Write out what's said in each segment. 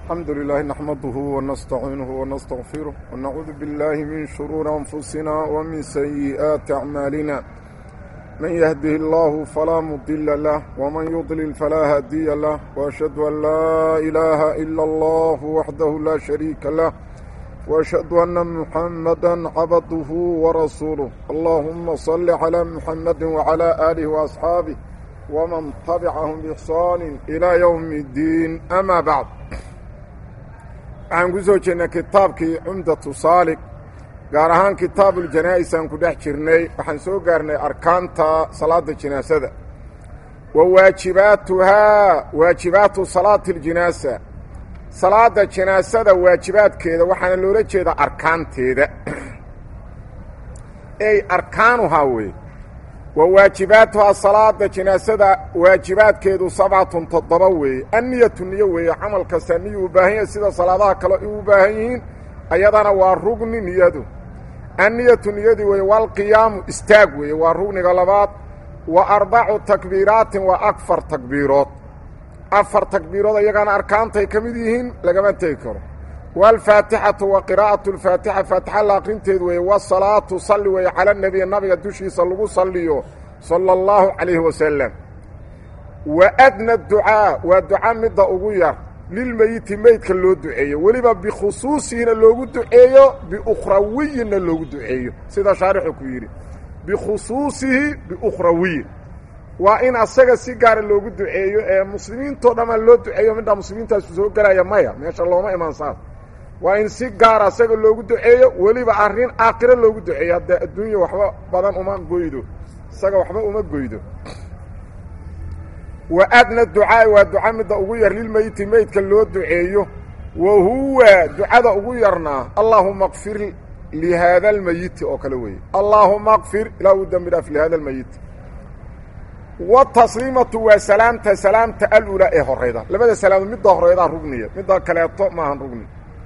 الحمد لله نحمده ونستعينه ونستغفره ونعوذ بالله من شرور أنفسنا ومن سيئات أعمالنا من يهده الله فلا مضل له ومن يضلل فلا هادي له وأشهد أن لا إله إلا الله وحده لا شريك له وأشهد أن محمدا عبده ورسوله اللهم صل على محمد وعلى آله وأصحابه ومن تبعهم بإحسان إلى يوم الدين أما بعد waxaan ku soo jeednay kitaabkii cumdatu saalik gaar ahaan kitaabuljanaa'is aan ku dhex jirnay waxaan soo gaarnay arkaanta salaada jinaasada wa waajibaatuhaa waajibaatu salaati اljinaasa salaada jinaasada waajibaadkeeda waxaana loola jeedaa arkaanteeda ey arkaanuhaa wey wa waajibaatuhaa salaada jinaasada waajibaadkeedu sabcatun toddoba weeye anniyatu niyo weeye camal kasta niyu u baahan yahay sida salaadaha kale u baahan yihiin ayadana waa rugni niyadu anniyatu niyadii weeye walqiyaamu istaag weeye waa rugniga labaad wa arbacu takbiiraatin waa afar takbiirood afar takbiirood iyagana arkaantay ka mid yihiin lagama tegi karo waalfaatixatu wa qiraa'atu alfaatixa faatixa la aqrinteed weeye wasalaatu salli weeye cala nebiy nabiga dushiisa lagu salliyo sala allahu calayhi wasalam wa adna ducaa waa duca midda ugu yar lilmeyiti meydka loo duceeyo weliba bikhusuusihina loogu duceeyo biukhrawiyinna loogu duceeyo sida shaarixu ku yidhi bikhusuusihi biukhrawiyin waa in asaga si gaara loogu duceeyo ee muslimiintoo dhammaa loo duceeyo midhaa muslimiintaasu soo gelaya maya meesha looma imaan saas waa in si gaara asaga loogu duceeyo weliba arrin aakhiro loogu duceeyo haddee adduunya waxba badan uma goydo isaga waxba uma goydo wa adna ducaai waa duca midda ugu yar lilmeyiti meydka loo duceeyo wa huwa ducada ugu yarnaa allaahuma kfir lihaada almeyiti oo kale weeye allaahuma kfir ilaa uu dembi dhaaf lihaada almeyiti watasliimatu waa salaamta salaamta alulaa ee horeyda labada salaamood midda horeydaa rugniya midda kaleeto maahan rugni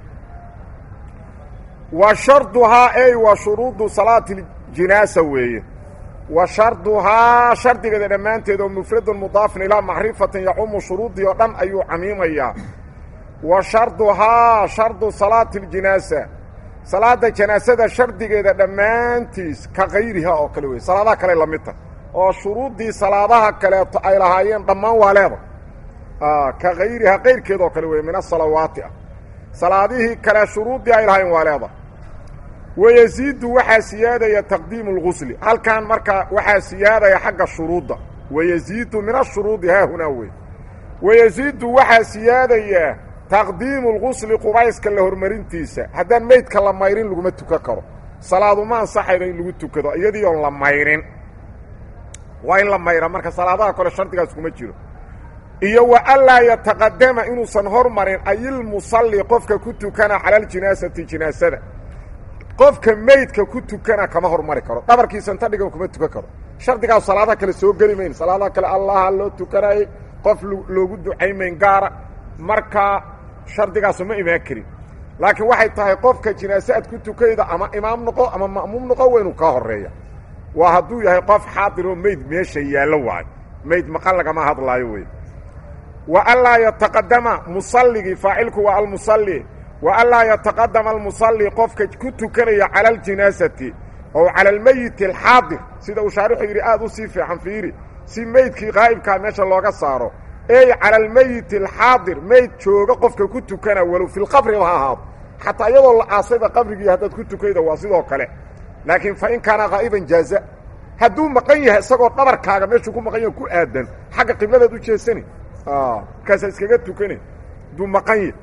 wa sharduhaa ey wa shuruudu salaati ljinaasa weeye wa sharduhaa shardigeeda dhammaanteed oo mufradun mudaafin ilaa macrifatin yacumu shuruudii oo dhan ayuu camiimayaa wa sharduhaa shardu salaati ljinaasa salaada janaasada shardigeeda dhammaantiis ka kayriha oo kale weye salaadaha kale la midta oo shuruuddii salaadaha kaleeto ay lahaayeen dhammaan waa leeda ka kayriha kayrkeed oo kale weye min asalawaati ah salaadihii kale shuruuddii ay lahaayeen waa leeda wayaziidu waxaa siyaadaya taqdiimu اlgusli halkan markaa waxaa siyaadaya xagga shuruudda wayaziidu min ashuruudi haahunaa wey wayaziidu waxaa siyaadaya taqdiimu اlgusli qubayska la hormarintiisa haddaan meydka la mayrin laguma tukan karo salaaduma ansaxayno in lagu tukado iyadii oon la mayrin waa in la mayra marka salaadaha kole shardigaas kuma jiro iyo wa anlaa yataqadama inuusan hormarin ayilmusalli qofka ku tukana cala aljinaasati jinaasada qofka meydka ku tukana kama hormari karo dhabarkiisa inta dhigan kuma tukan karo shardigaas salaadaha kale soo geli mayn salaadaha kale allaha loo tukanayay qof loogu ducaymayn gaara marka shardigaasu ma imaan karin laakiin waxay tahay qofka jinaase aad ku tukayda ama imaam noqo ama ma'muum noqo waa inuu kaa horeeya waa hadduu yahay qof xaadiroo meyd meesha yaallo waayo meyd maqan lagama hadlaayo wey wa anlaa yataqadama musalligii faacilku waa almusalli wa anlaa yataqadama almusalli qofka ku tukanaya cala aljinaasati ow cala almeyiti alxaadir sida uu shaarixu yidhi aad u sii fiican fiiri si meydkii qaa'ibkaa meesha looga saaro ey cala almeyiti alxaadir meyd jooga qofka ku tukana walow filqabriba ha ahaado xataa iyadoo la aasayba qabrigii haddaad ku tukayda waa sidoo kale laakiin fa in kaana qaa'iban jaaza hadduu maqan yahay isagoo dhabarkaaga meeshuu ku maqan yahay ku aadan xagga qibladaad u jeesani markaasaa iskaga tukani hadduu maqan yahay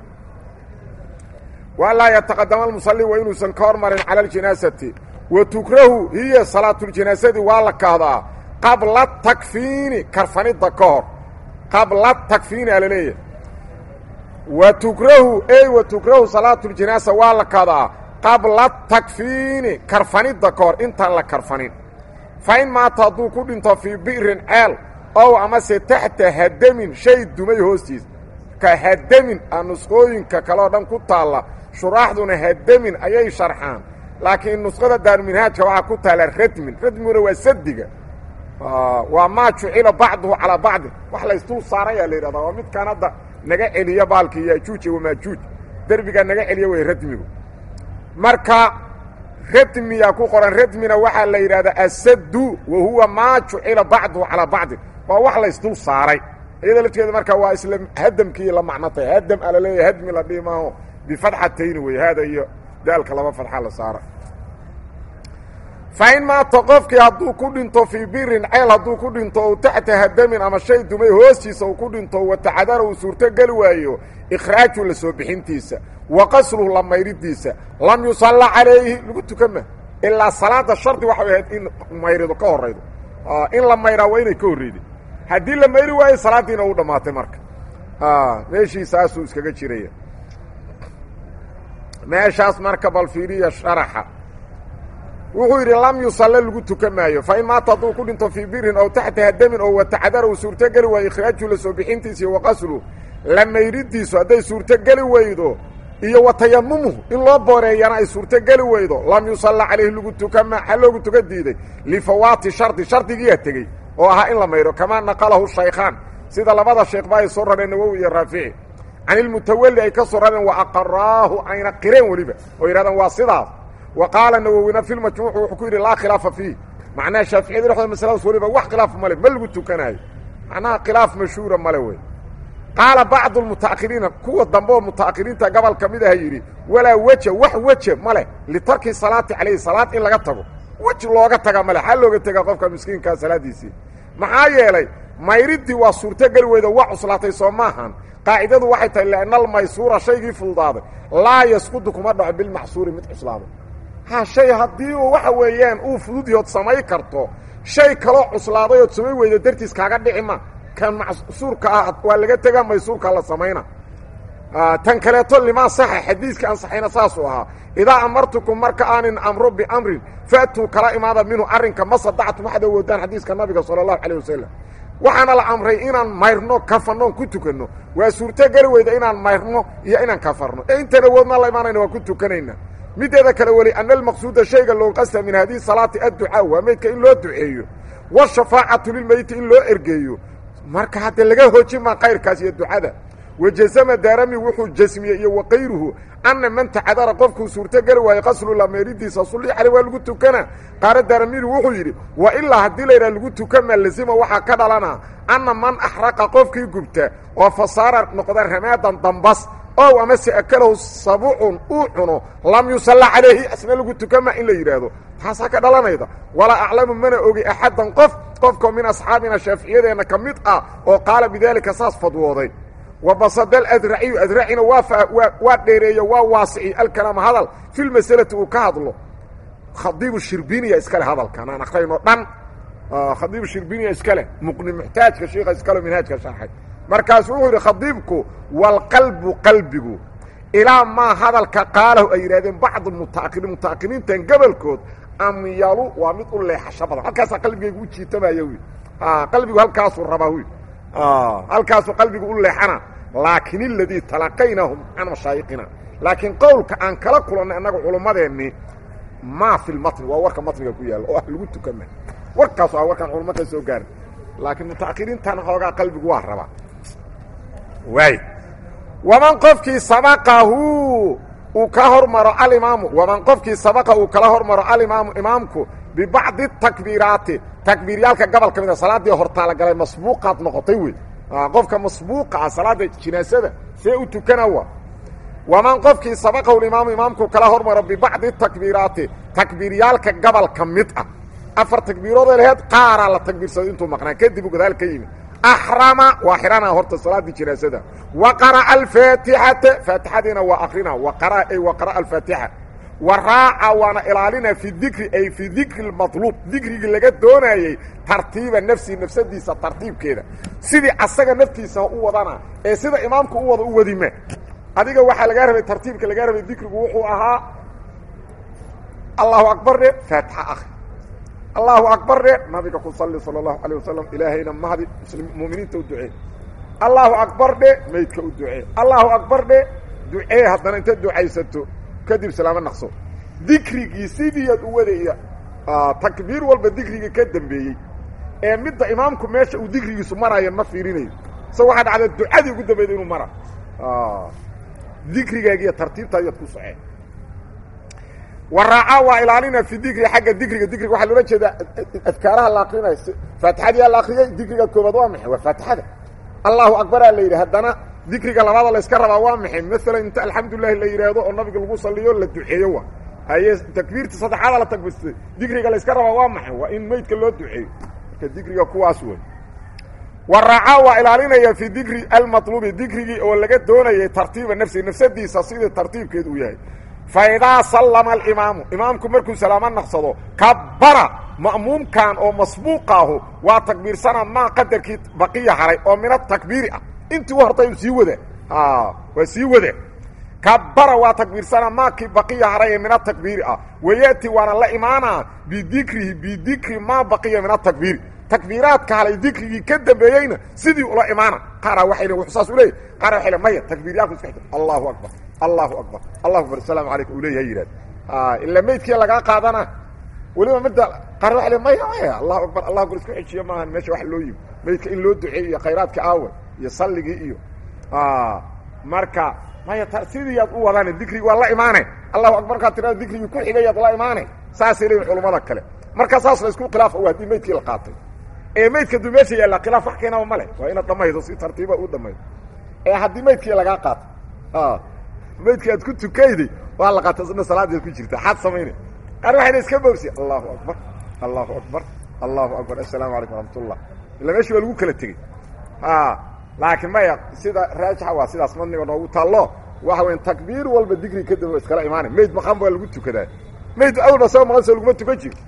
wa laa yataqadama almusalli waa inuusan ka hormarin cala aljinaasati wa tukrahu hiya salaatuljinaasadi waa la kahdaa qabla takfiini karfanidda ka hor qabla takfiini aa laleeyahay wa tukrahu ey wa tukrahu salaatuljinaasa waa la kahdaa qabla takfiini karfanidda ka hor intaan la karfanin fa in maata hadduu ku dhinto fii bi'rin ceel ow amase taxta hadamin shay dumay hoostiis ka hadamin a nusqooyinka kaleoo dhan ku taalla shuraaxduna hadamin ayay sharxaan laakiin nusqada daaruminhaajka waxaa ku taalla radmin radmiguna waa sadiga waa maa jucila bacduhu calaa bacdin wax laysdul saarayaa la yidhahdaa waa midkaan hadda naga celiya baalkii yaajuuj iyo wamaajuuj derbigaa naga celiya wey radmigu marka radmiyaa ku qoran radmina waxaa la yidhahdaa asaddu wa huwa maa jucila bacduhu calaa bacdin waa wax laysdul saaray iyada lafteeda marka waa isla hadamkii la macnotay hadam a laleeyahy hadmi la dhihi maaho bifatxatayni wey haada iyo daalka laba fadxa la saara fa in maata qofkii hadduu ku dhinto fii birin ceel hadduu ku dhinto ou taxta hadamin ama shay dumay hoostiisa uu ku dhinto watacadara uu suurto geli waayo ikhraaju la soo bixintiisa wa qasluhu la mayridiisa lam yusalla calayhi lagu tukama ilaa salaada shardi waxay ahayd in mayrido ka horaydo in la mayraa waa inay ka horreyday haddii la mayri waayo salaaddiina u dhammaatay marka meeshii saasuu iskaga jiraya meeshaas marka bal fiiriya sharaxa wuxuu yidhi lam yusalle lagu tukan maayo fa in maata hadduu ku dhinto fii birin ow taxta hadamin oo watacadara uu suurtogeli waayo ikhraaju la soo bixintiisa iyo waqaslu la mayridiisu hadday suurtogeli weydo iyo wa tayamumuhu in loo booreeyana ay suurtogeli weydo lam yusalla calayhi lagu tukama ha loogu tuka diiday lifawaati shardi shardigiiya tegey oo ahaa in la mayro kamaa naqalahu shaykhaan sida labada sheekhba ay soo rareen nawowi iyo raafici can ilmutawalli ay ka soo rareen wa aqaraahu ayna qireen weliba oo yidhahdeen waa sidaas wa qaala nawowina fi lmajmuuc wuxuu ku yidhi laa khilaafa fiih macnaha shaaficiyada dhexdooda masaladaas weliba wax khilaaf male ma lagu tukanaayo macnaha khilaaf mashhuura male wey qaala bacdu lmuta'akhiriina kuwa dambe oo muta'akhiriinta gobol ka mid aha yidhi walaa weja wax weje ma leh litarki salaati calayhi salaad in laga tago wej looga taga male xaa looga tegaa qofka miskiinkaa salaaddiisii maxaa yeelay mayridii waa suurtogeli weyda waa cuslaatay soo maahan qaacidadu waxay tahay lianna almaysuura shaygii fududaaday laa yasqudu kuma dhaco bilmacsuuri mid cuslaaday ha shay haddii uu waxa weeyaan uu fududyood samay karto shay kaloo cuslaaday ood samay weyda dartiis kaaga dhici ma kan macsuurka ah waa laga tegaa maysuurkaa la samayna tan kaleeto limaa saxa xadiiska ansaxayna saasuu ahaa idaa amartukum marka aanin amro biamrin faatuu kala imaada minhu arrinka ma sadactum waxaad awoodaan xadiiska nabiga sala allahu calayh wasalam waxaana la amray inaan mayrno kafannoon ku tukanno waa suurtogeli weyda inaan mayrno iyo inaan kafarno ee intaan awoodna la imaanayna waa ku tukanayna mideeda kale weli ana almaqsuuda shayga loo qasta min hadihi salaati adducaa waa meydka in loo duceeyo washafaacatu lilmeyti in loo ergeeyo marka hadde laga hoojin maa kayrkaas iyo ducada wajazama daarami wuxuu jasmiyey iyo wakayruhu anna man tacadara qofkuu suurtogeli waayo qaslu lameeridiisa sulli caley waa lagu tukana qaara daaramidu wuxuu yidhi wa ilaa haddii laydhaha lagu tukama lazima waxaa ka dhalana anna man axraqa qofkii gubta oo fasaara noqda ramaadan dambas ow amase akalahu sabucun uu cuno lam yusalla calayhi asna lagu tukama in la yidhaahdo taasaa ka dhalanayda walaa aclamu mana ogi axaddan qof qofkao min asxaabina shaaficiyadeenna ka mid ah oo qaala bidaalika saas fadwooday wabasada adraciyu adracina waa waa dheereeyo waa waasiciy alkalaama hadal fi lmasalati uu ka hadlo khadiibu shirbiniya iskale hadalkan aan akrayno dhan khadiibu shirbiniya iskale muqni muxtaajka shiika iskale minhaajka sharxay markaasu wuxuu yidhi khadiibku walqalbu qalbigu ilaa maa hadalka qaalahu ay yidhahdeen bacdu mutaakiriin mutaakiriintan gobolkood amyalu waa mid u leexasho badan halkaasaa qalbigaygu u jiitamaya wy qalbigu halkaasuu rabaa wy halkaasuu qalbigu u leexana laakin اladii talaqaynahum can mashaayiqina laakiin qowlka aan kala kulannay annaga culummadeennii maa fi lmatni waa warka matniga ku yaalla oo ah lagu tukama warkaasu ah warkaan culummo ka soo gaarin laakiin mutaakiriintan xoogaa qalbigu waa rabaa waay waman qofkii sabaqahu uu ka hormaro alimaamu waman qofkii sabaqa uu kala hormaro alimaamu imaamku bibacdi takbiiraati takbiiryaalka gobol ka mid a salaaddii hortaala galay masbuuqaad noqotay wey qofka masbuuqa ah salaada jinaasada see u tukana wa waman qofkii sabaqahu imaamu imaamku kala hormaro bibacdi takbiiraati takbiiryaalka gobol ka mid ah afar takbiirooday laheyd qaaraa la takbiirsaday intuu maqnaa kadib u gadaal ka yimid axrama waa xihana horta salaaddii jinaasada wa qara'a alfaatixata faatixadiina waa akrina wa qara'a ay wa qara'a alfaatixa wa raaca waana ilaalina fi dikri ay fi dikri اmaطluub dikrigii laga doonayey tartiiba nafsihi nafsadiisa tartiibkeeda sidii asaga naftiisa u wadana ee sida imaamku u wada u wadima adiga waxaa lagaa rabay tartiibka lagaa rabay dikrigu wuxuu ahaa allahu akbar dhe faatixa akri allahu akbar dhe nabiga ku sali salى اlahu alيه wasalam ilaahayna mahdi muminiinta u ducee allahu akbar dhe maydka u ducee allahu akbar dhe ducee haddana inta ducaysato kadib salaamo naqso dikrigii sidiiad u wadaya takbiir walba dikrigii ka dambeeyey ee midda imaamku meesha uu dikrigiisu maraayo ma fiirinayo sa waxaa dhacda ducadii ugu dambayda inuu mara dikrigaagiiyo tartiibtaadiad ku soceen waraaca waa ilaalina fi dikri xagga dikriga dikriga waxaa loola jeedaa adkaaraha la akrinayo faatixadii aa la akriyay dikriga koobaad waa maxay waa faatixada allahu akbaraa la yidhi haddana dikriga labaada layska rabaa waa maxay maalan inta alxamdulilahi la yidhaahdo oo nabiga lagu saliyo la duceeyo wa haye takbiirta saddexaada la takbirtay dikriga layska rabaa waa maxay waa in meydka loo duceeyo marka dikriga kuwaas wey waraaca waa ilaalinaya fi dikri almalubi dikrigii oo laga doonayay tartiiba nafsi nafsadiisa sidii tartiibkeed uu yahay faidaa sallama alimaamu imaamku markuu salaamo naqsado kabara ma'muumkan oo masbuuqaahu waa takbiirsana maa qadarkii baqiya haray oo min atakbiiri ah intii u hortay sii wada waa sii wada kabara waa takbiirsana maakii baqiya haray ee min atakbiiri ah wayaati waana la imaanaa bidikrihi bidikri maa baqiya min atakbiiri takbiiraadka halay dikrigii ka dambeeyeyna sidii ula imaana qaara waxay le wuxuu saas u leeyahy qaara waxay le maya takbiiryaalku iska xigta allahu akbar allahu akbar allahu akbar asalaamu calaykum uu leeyahay yidhahd ila meydkii lagaa qaadana weliba midda qaar waxay le maya maya allahu akbar allahu akbar isku xejiyo maahan meesha wax loo yimi meydka in loo duceeyo iyo khayraadka aawe iyo salligii iyo marka maya sidiiyaad u wadane dikrigi waa la imaane allahu akbar markaad tirada dikrigii ku xigayaad la imaane saasay leeyihin culummada kale marka saas la isku khilaafa waa haddii meydkii la qaatay ee meydka duu meesha yaalla khilaaf wax keenaba ma leh waa inaad dhamaydo si tartiiba u dhamaydo ee haddii meydkii lagaa qaato meydkii aad ku tukayday waa la qaata isna salaadeed ku jirta xaad samayna qaar waxayna iska boogsi allahu akbar allahu akbar allahu akbar assalaamu calaykum waraxmatullah illa meeshii waa lagu kala tegey laakiin maya sida raajixa waa sidaas madniga noogu taallo waxa weya takbiir walba digri kadib iskala imaanay meyd maqan baa lagu tukadaa meyd awalba sao maqan soo laguma tukan jiro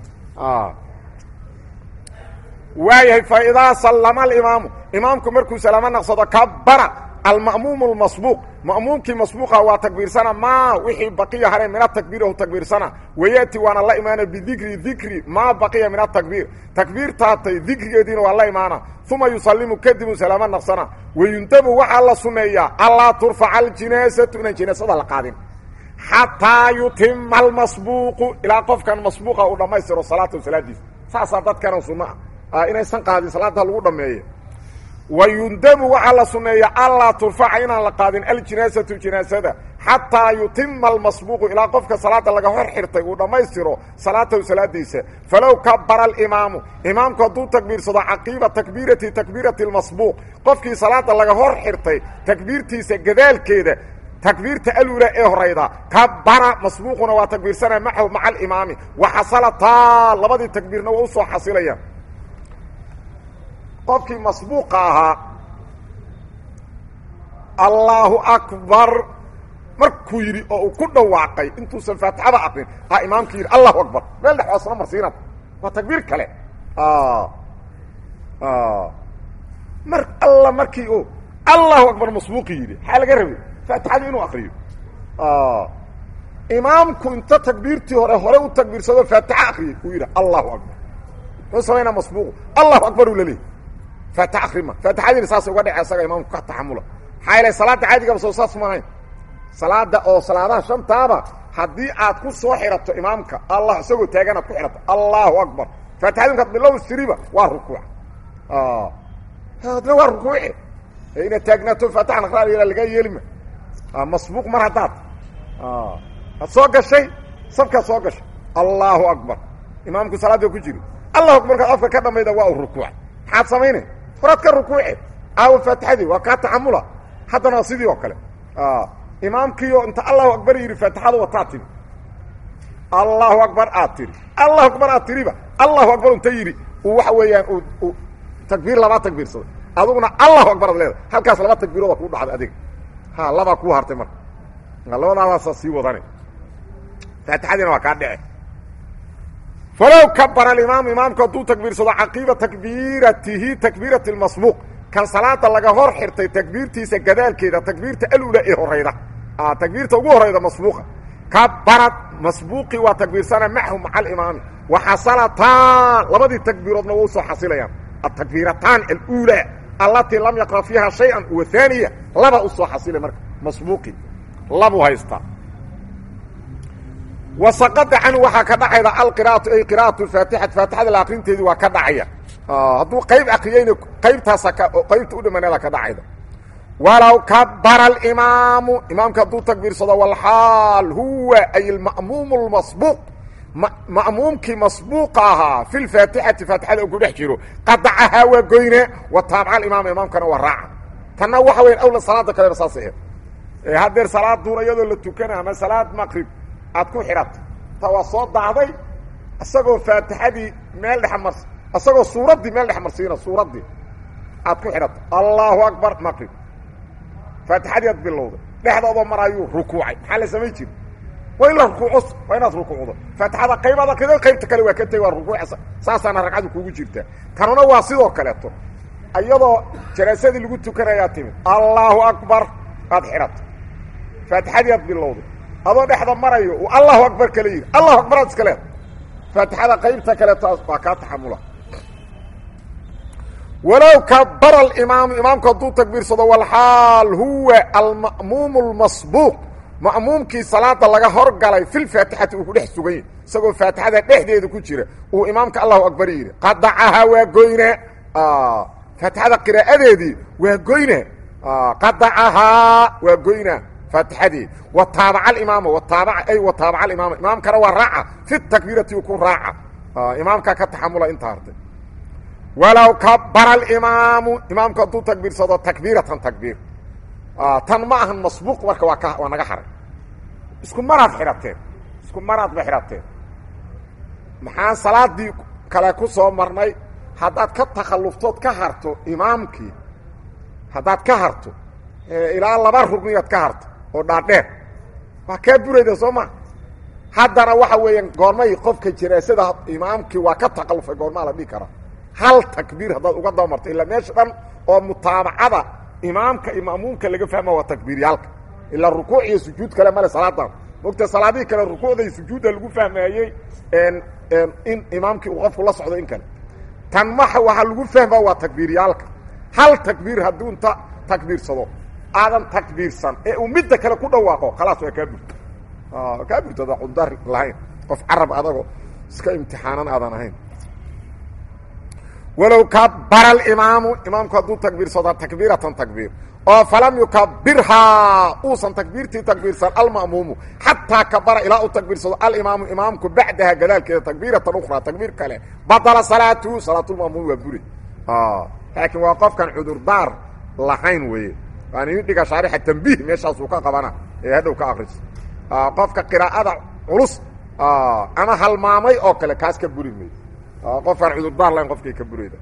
waayahay fa idaa sallama alimaamu imaamku markuu salaamo naqsado kabara alma'muumu lmasbuuq ma'muumkii masbuuqa waa takbiirsana maa wixii baqiya hareen min atakbiirahu takbiirsana wayaati waana la imaana bidikri dikri maa baqiya min atakbiir takbiirtaatay dikrigeediina waa la imaana uma yusallimu kadibu salaamo naqsana wayundabu waxaa la sunneeyaa allaa turfaca aljinaasatu inaan jinaasada la qaadin xataa yutima almasbuuqu ilaa qofkan masbuuqa uu dhammaystiro salaatahu salaadiisa saasaa dadkana sunno ah inaysan qaadin salaada lagu dhameeyo wayundabu waxaa la sunneeya allaa turfaca inaan la qaadin aljinaasatu jinaasada xataa yutima almasbuuqu ilaa qofka salaada laga hor xirtay uu dhammaystiro salaatahu salaadiisa falow kabara alimaamu imaamku hadduu takbiirsado caqiiba takbiirati takbiirati lmasbuuq qofkii salaada laga hor xirtay takbiirtiisa gadaalkeeda takbiirta alula ee horayda kabara masbuuquna waa takbiirsana macahu maca alimaami waxasalataa labadii takbiirna waa usoo xasilayaan qofkii masbuuqa ahaa allaahu akbar markuu yidhi oo uu ku dhawaaqay intuusan faatixada aqrin a imaamkii yidhi allahu akbar meel dhex waasna marsiinad waa takbiir kale mar alla markii u allahu akbar masbuuqi yidhi maxaa laga rabay faatixadii inuu akriyo imaamku inta takbiirtii hore hore u takbiirsado faatixa akriyay uu yidhi allahu akbar muxuu samaynaa masbuuqu allahu akbar uu laleeyay faatix akrima faatixadiina saas uga dhece asaga imaamku ka taxamula maxaa yeelay salaadda caadigaba soo saas maahayn salaada oo salaadaha shantaaba haddii aad ku soo xirato imaamka allah isagoo taagan aad ku xirato allahu akbar faatixadi markaad bilow istiriba waa rukuuc adna waa rukuuce inaad taagnaato faatixan akraal lagaa yeelima masbuuq mar haddaad ad soo gashay sabkaad soo gashay allahu akbar imaamku salaada ku jiri allahu akbar markaad afka ka dhamayda waa u rukuuc maxaad samaynay horaad ka rukuuce aawo faatixadii waa kaa taxamula haddana waa sidii oo kale imaamkiio inta allahu akbar yidhi faatixada wataa tiri allahu akbar aad tiri allahu akbar aad tiriba allahu akbar unta yidhi uu waxa weeyaan u takbiir labaa takbiirsaday aduguna allahu akbar ad leedahay halkaas laba takbiirooda kuu dhacday adiga ha labaa kuu hartay marka labadaadaasaa sii wadane faatixadiina waa kaa dhece falow kabara alimaam imaamku hadduu takbiirsado caqiiba takbiiratihi takbiirati lmasbuuq kan salaada laga hor xirtay takbiirtiisa gadaalkeeda takbiirta alula ee horayda takbiirta ugu horayda masbuuqa kabarad masbuuqii waa takbiirsana macahu maca alimaami waxasalataan labadii takbiiroodna waa usoo xasilayaan atakbiirataan alula allatii lam yaqra fiiha shay-an wa haaniya laba usoo xasilay marka masbuuqii labu haystaa wasaqada canhu waxaa ka dhacayda alqira'atu ay qira'atu faatixat faatixada la akrinteedii waa ka dhacaya hadduu qayb akriyeyna qaybtaasa ka qaybta u dhimaneeda ka dhacayda walow kabara alimaamu imaamka hadduu takbiirsado walxaal huwa ay alma'muumu lmasbuuq ma'muumkii masbuuqa ahaa fi lfaatixati faatixada u ku dhex jiro qadacahaa waa goyne wa taabaca alimaama imaamkana waa raaca tanna waxa weya awla salaada kaleba saas aheed haddeer salaaduuna iyadoo la tukana ama salaad maqrib aad ku xidhata ta waa soo dacday isagoo faatixadii meel dhex mars isagoo suuraddii meel dhex marsiina suuraddii aad ku xidhata allahu akbar maqrib faatixadii aad bilowday dhexdoodoo maraayuu rukuucay maxaa la samay jiri waa in la rukuuco waa inaad rukuucdo faatixada qaybaad akrido qaybta kale waa ka tegi waa rukuucsa saasaana ragcadu kugu jirtaa tanuna waa sidoo kaleeto iyadoo janaasadii lagu tukanayaa timid allahu akbar aad xidhato faatixadii aad bilowday adoo dhexda marayo uu allahu akbar kala yidhi allahu akbar aad iska leeda faatixada qaybta kaleeto waa kaa taxamula walow kabara alimaamu imaamku hadduu takbiirsado walxaal huwa alma'muumu lmasbuuq ma'muumkii salaada laga horgalay filfaatixati uu ku dhex sugan yahy isagoo faatixada dhexdeeda ku jira uu imaamka allahu akbar yidhi qadacahaa waa goyne faatixada qiraa'adeedii waa goyne qadacahaa waa goyna faatixadii wa taabaca alimaama wataabaca ay wa taabaca alimaama imaamkana waa raaca fi takbiirati ku raaca imaamkaa ka taxamula inta hartay walow kabara alimaamu imaamku hadduu takbiirsado takbiiratan takbiir tan ma ahan masbuuq marka waa ka waa naga haray isku maraad xidhateen isku maraad ba xidhateen maxaan salaadii kale ku soo marnay haddaad ka takhalluftood ka harto imaamkii haddaad ka harto ilaa laba rugniyaad ka harto oo dhaadheer waa kaa burayda soo ma haddana waxa weeyaan goormay qofka janaasada imaamkii waa ka takhallufay goormaa la dhihi karaa hal takbiir haddaad uga dabamarto ilaa meesha dhan oo mutaabacada imaamka iyo ma'muumka laga fahma waa takbiiryaalka ilaa rukuuc iyo sujuud kale male salaadan mogta salaadihii kale rukuucda iyo sujuudda lagu fahmaayey in imaamkii uu qofku la socdo in kale tan maxa waxaa lagu fahmaa waa takbiiryaalka hal takbiir hadduu inta takbiirsado aadan takbiirsan ee uu midda kale ku dhawaaqo khalaas waa kaa burto kaa burto ada cudar lahayn qof carab adagoo iska imtixaanan aadan ahayn walow kabara alimaamu imaamku hadduu takbiirsado takbiiratan takbiir oo falam yukabirhaa uusan takbiirtii takbiirsan alma'muumu xataa kabara ilaa u takbiirsado alimaamu imaamku bacdaha gadaalkeeda takbiiratan ukhraa takbiir kale badala salaatuhu salaatulma'muum waa buri laakiin waa qofkan cudurdaar lahayn weeye waan idin dhiga shaarixa tambiih meeshaasuu ka qabana ee hadhow ka akriso qofka qiraa'ada culus ama halmaamay oo kale kaas ka buri mayo qofkaan cudurdaar lahayn qofkay ka burayda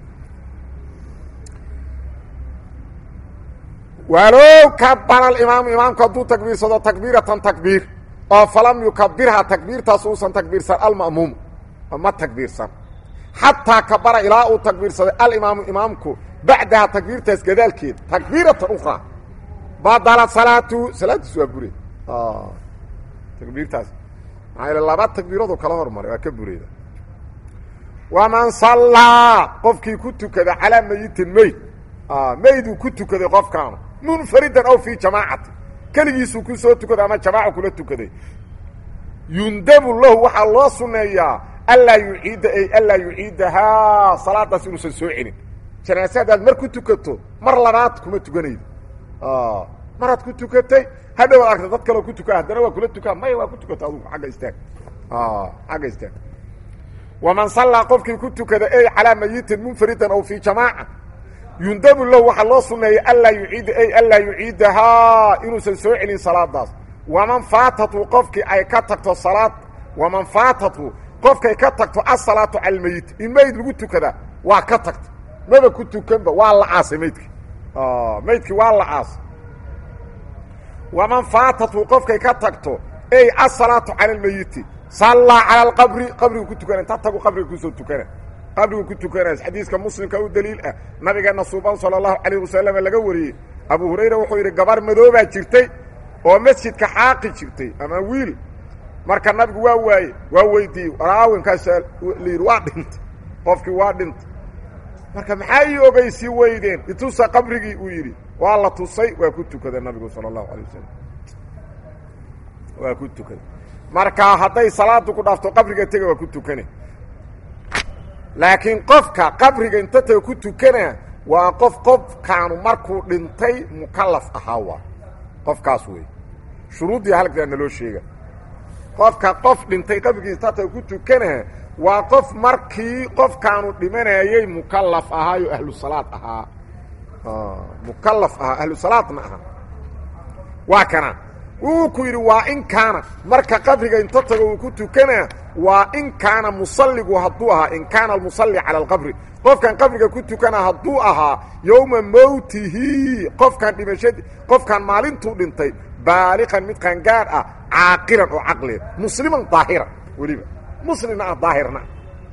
walow kabara alimaamu imaamku hadduu takbiirsado takbiiratan takbiir oo falam yukabirhaa takbiirtaas uusan takbiirsan alma'muumu ma takbiirsan xataa kabara ilaa uu takbiirsaday alimaamu imaamku bacdaha takbiirtaas gadaalkeed takbiiratan ukhraa badala salaatu salaadiis waa buray takbiirtaas maxaa yl laba takbiiradoo kala hormaray waa ka burayda waman sallaa qofkii ku tukada calaa mayitin meyd meyduu ku tukaday qofkaanu munfaridan aw fii jamaacati keligiisuu ku soo tukaday ama jamaaca kula tukaday yundabu lahu waxaa loo sunneeyaa anlaa yuciida ay anlaa yuciidahaa salaadaas inuusan soo celin janaase haddaad mar ku tukato mar labaad kuma tukanaydo maraad ku tukatay hadhow ad argta dad kaloo ku tukaa haddana waa kula tukaa maya waa ku tukata adugu agga istaag agga istaag waman sallaa qofkii ku tukada ey calaa mayitin munfaridan aw fii jamaaca yundabu lahu waxaa loo sunneeyay anlaa yuciida ey anlaa yuciidahaa inuusan soo celin salaadaas waman faatatu qofkii ay ka tagto salaad waman faatatu qofkay ka tagto asalaatu cala almeyit in meyd lagu tukada waa ka tagta maba ku tukanba waa la caasay meydkii meydkii waa la caasay waman faatatu qofkay ka tagto ey asalaatu cala almeyiti sallaa cala alqabri qabrigu ku tukana inta tagu qabriga kusoo tukana qabrigu ku tukanays xadiiska muslimka u daliil ah nabigeena suuban sala allahu calayh wasalam laga wariyey abu hurayra wuxuu yidhi gabar madoobaa jirtay oo masjidka xaaqi jirtay ama wiil marka nabigu waa waaye waa weydiiyey raawinkaasa layidhi waa dhintay qofkii waa dhintay marka maxaa ii ogeysii weydeen itusa qabrigii uu yidhi waa la tusay waa ku tukada nabigu sala allahu alay wasalam waa ku tukaday marka hadday salaadu ku dhaafto qabriga tega waa ku tukane laakiin qofka qabriga inta taga ku tukana waa qof qofkaanu markuu dhintay mukallaf ahaa waa qofkaas wey shuruuddii halkaa naloo sheega qofka qof dhintay qabrigiisa tata ku tukana waa qof markii qofkaanu dhimanayey mukallaf ahaayo ahlu salaad ahaa mukallaf ahaa ahlu salaadna ahaa waa kana wuu ku yidhi waa in kaana marka qabriga inta tago uu ku tukana waa in kaana musalligu hadduu ahaa in kaana almusalli cala alqabri qofkan qabriga ku tukana hadduu ahaa yowma mowtihi qofkan dhimashadi qofkan maalintuu dhintay baaliqan mid qaangaadh ah caaqilan oo caqliya musliman daahiran weliba muslimna ah daahirna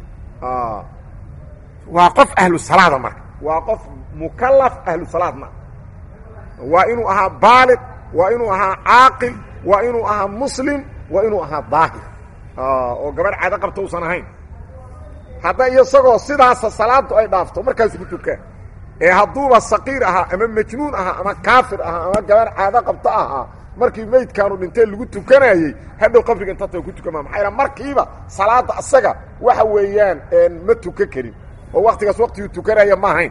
waa qof ahlu salaada marka waa qof mukallaf ahlu salaadna waa inuu ahaa baaliq waa inuu ahaa caaqil waa inuu ahaa muslim waa inuu ahaa daahir oo gabadh caado qabta usan ahayn hadda isagoo sidaasa salaadu ay dhaafto markaasu ku tukaan ee hadduuba saqiir ahaa ama majnuun ahaa ama kaafir ahaa ama gabadh caado qabta ahaa markii meydkaanu dhintee lagu tukanayey hadhow qabriga inta taga ku tukama maxaa yal markiiba salaada asaga waxa weeyaan ma tuka karin oo waktigaas waktiguu tukanaya ma ahayn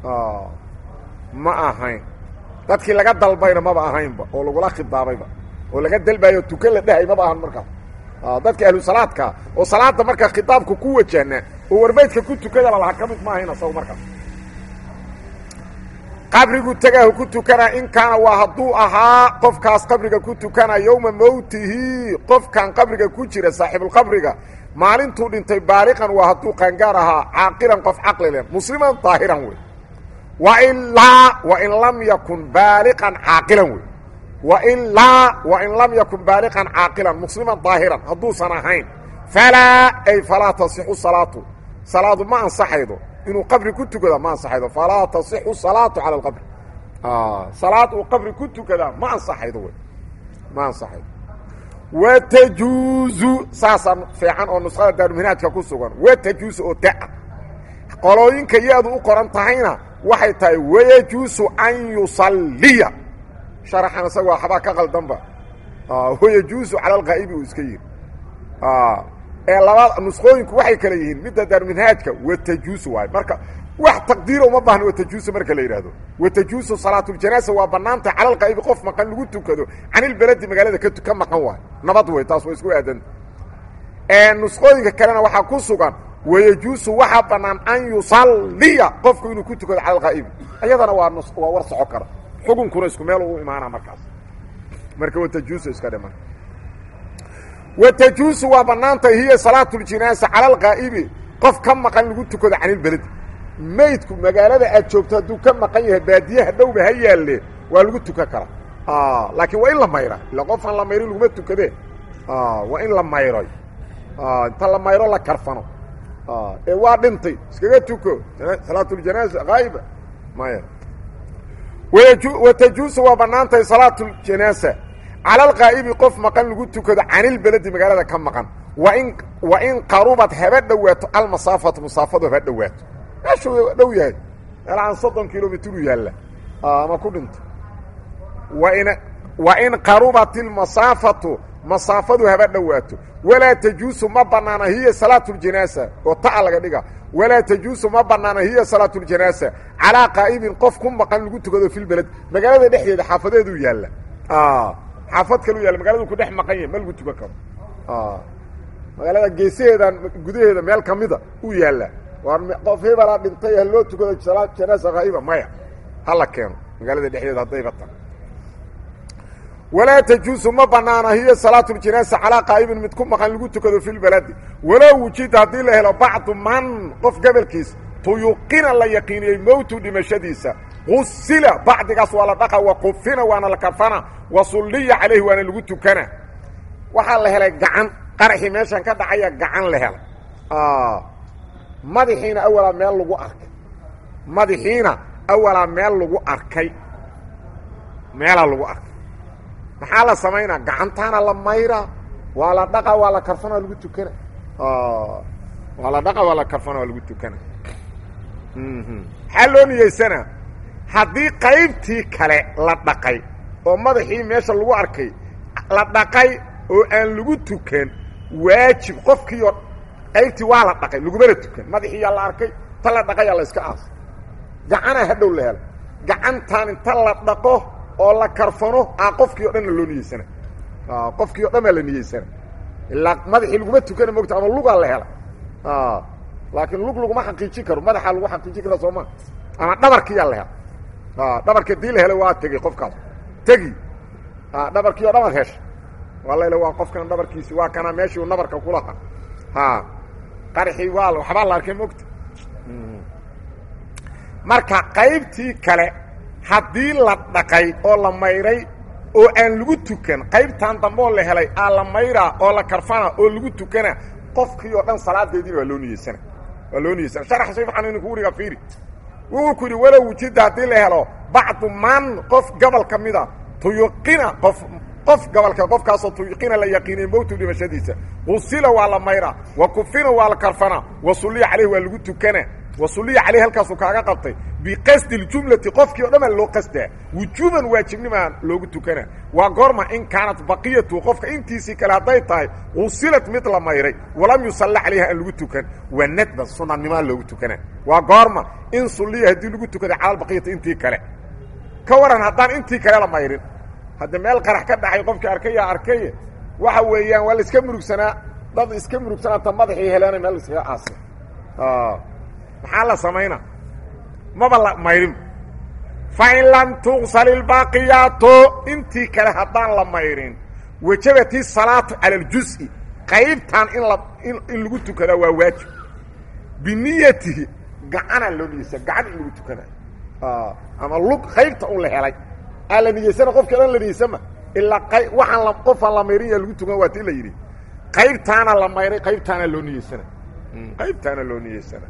ma ahayn dadkii laga dalbayna maba ahaynba oo lagula khidaabayba oo laga dalbayo tukan la dhahay maba ahan markaas dadka ahlu salaadka oo salaada markaa khitaabka ku wajahna oo warmaydka ku tukadaba laha ka mid ma ahayn asago markaas qabrigu tegaahu ku tukana in kaana waa hadduu ahaa qofkaas qabriga ku tukana yowma mowtihi qofkan qabriga ku jira saaxibulqabriga maalintuu dhintay baaliqan waa hadduu qaangaar ahaa caaqilan qof caqli leh musliman daahiran wey wailaa wain lam yakun baaliqan caaqilan wey wailaa wain lam yakun baaliqan caaqilan musliman daahiran hadduusan ahayn falaa ay falaa tasixu salaatu salaadu ma ansaxaydo inuu qabri ku tukada ma ansaxaydo falaa tasixu salaatu cala alqabri salaad uu qabri ku tukadaa ma ansaxaydo wey ma ansaxaydo watajuuzu saasaa fiican oo nuskhada daaruminaajka ku sugan watajuusu oo taa qolooyinka ya-du u qoran tahayna waxay tahay wayajuusu an yusalliya sharaxan isaga waxbaa ka qaldanba wayajuusu cala alqaa'ibi uu iska yidhi ee laba nusqooyinku waxay kale yihiin midda daaruminhaajka watajuusu waayo marka wax taqdiira uma baahna watajuusu marka la yidhaahdo watajuusu salaatuljanaaza waa bannaantah cala alqaa'ibi qof maqan lagu tukado canilbeledi magaalada ka ka maqan waayo nabad wey taas waa isku aadanta nusqooyinka kalena waxaa ku sugan wayajuusu waxaa bannaan an yusalliya qofku inuu ku tukado cala alqaa'ibi iyadana waa n waa war soco kara xukunkuna isku meel u imaana markaas marka watajuusu iska dhiman watajuusu waa bannaantay hiya salaatuljinaasa cala alqaa'ibi qof ka maqan lagu tukado canilbeledi maydku magaalada aad joogto hadduu ka maqan yahay baadiyaha dhowba ha yaalle waa lagu tukan karaa laakiin waa in la mayra illa qofaan la mayrin laguma tukadee waa in la mayroy inta la mayro la karfano ee waa dhintay iskaga tuko salaatuljanaaza haa'iba maya watajuusu waa bannaantahay salaatuljanaasa cala alqaa'ibi qof maqan lagu tukado canilbeledi magaalada ka maqan wain wa in qarubad haba dhowaato almasaafatu masaafadu haba dhowaato meeshuu dhow yahay meel aan soddon kilomitru yaalla ama ku dhinto wain wa in qarubat ilmasaafatu masaafadu haba dhowaato walaa tajuusu ma bannaana hiya salaatuljanaasa oo ta'a laga dhiga walaa tajuusu ma bannaana hiya salaatuljanaasa calaa qaa'ibin qof ku maqan lagu tukado filbeled magaalada dhexdeeda xaafadeeduu yaalla xaafad kalu yaalla magaladu ku dhex maqan yahay ma lagu tukan karo magaalada geesaheedan gudaheeda meel kamida uu yaalla waa qof hebelaa dhintay ha loo tukado salaad janaasa haa'iba maya hala keeno magaalada dhexdeeda haddayba ta walaa tajuusu ma banaana hiya salaatuljanaasa calaa qaa'ibin mid ku maqan lagu tukado fi lbaladi walow wujida haddii la helo bacdu man qof gobolkiis tuyuqina la yaqiiniyey mowtu dhimashadiisa qusila bacdigaas waa la dhaqa wa qufina waana la kafana wa sulliya calayhi waana lagu tukana waxaa la helay gacan qaraxii meeshan ka dhacaya gacan la helay madaxiina awalaa meel lagu arkay madaxiina awalaa meel lagu arkay meelaa lagu arkay maxaa la samaynaa gacantaana la mayraa waa la dhaqa waa la karfana waa lagu tukana waa la dhaqa waa la karfana waa lagu tukana maxaa loo niyeysanaa haddii qaybtii kale la dhaqay oo madaxii meesha lagu arkay la dhaqay oo aan lagu tukan waajib qofkiioo qaybtii waa la dhaqay lagumana tukan madaxiiyaa la arkay ta la dhaqayaa la iska aasay gacanaa hadhow la hela gacantaan inta la dhaqo oo la karfano a qofkii o dhanna loo niyeysana qofkii o dhan baa la niyeysana ilaa madaxii laguma tukana mogta ama lugaa la hela laakiin lug laguma xaqiijin karo madaxaa lagu xaqiijin kara soo ma ama dhabarkiyaa la hela dhabarka dii la helay waa tegey qofkaas tegi dhabarkii oo dhabar hesha waa layla waa qofkan dhabarkiisi waa kana meeshii uu nabarka kulaha ha qarxii waa waxbaa la arkay mogta marka qaybtii kale haddii la dhaqay oo la mayray oo aan lagu tukan qaybtan dambeoo la helay aa la mayraa oo la karfana oo lagu tukana qofkii oo dhan salaadeediina waa loo niyeysana waa loo niyeysana sharax shay waxaan idinku wuriga fiiri wuxuu ku yidhi walow wujida haddii la helo bacdu man qof gobol ka mida tuyuqina qof qof gobolka qofkaasoo tuyuqina la yaqiinay mowtu dhimashadiisa qusila waa la mayraa wa kufina waa la karfana wa sulliya caleyh waa lagu tukana wa sulliya caleyh halkaasuu kaaga qabtay biqasdi اljumlati qofkii o dhan baa loo qasdaa wujuuban waajibnimaa loogu tukana waa goorma in kaanat baqiyatu qofka intiisii kale hadday tahay qusilat mid la mayray walam yusalla calayha aan lagu tukan waa nadban sunanimaa loogu tukana waa goorma in sulliya haddii lagu tukaday cala baqiyati intii kale ka waran haddaan intii kale la mayrin hadda meel qarax ka dhacay qofkii arkaya arkaye waxa weeyaan waa la iska murugsanaa dad iska murugsanaata madaxii heleena meel iskaga aasay maxaa la samaynaa maba la mayrin fain lam tuqsal ilbaaqiyaatu intii kale haddaan la mayrin wajabati salaatu cala aljuzi qaybtan in la in lagu tukadaa waa waajib biniyatihi gacanaa loo niyeysa gacan in lagu tukanayo ama lug qaybta un la helay aa la niyeysana qofki dhan la niyeysama ilaa qay waxaan la qofaan la mayrin yaa lagu tukan waa tii la yidhi qaybtaana la mayray qaybtaana loo niyeysana qaybtaana loo niyeysana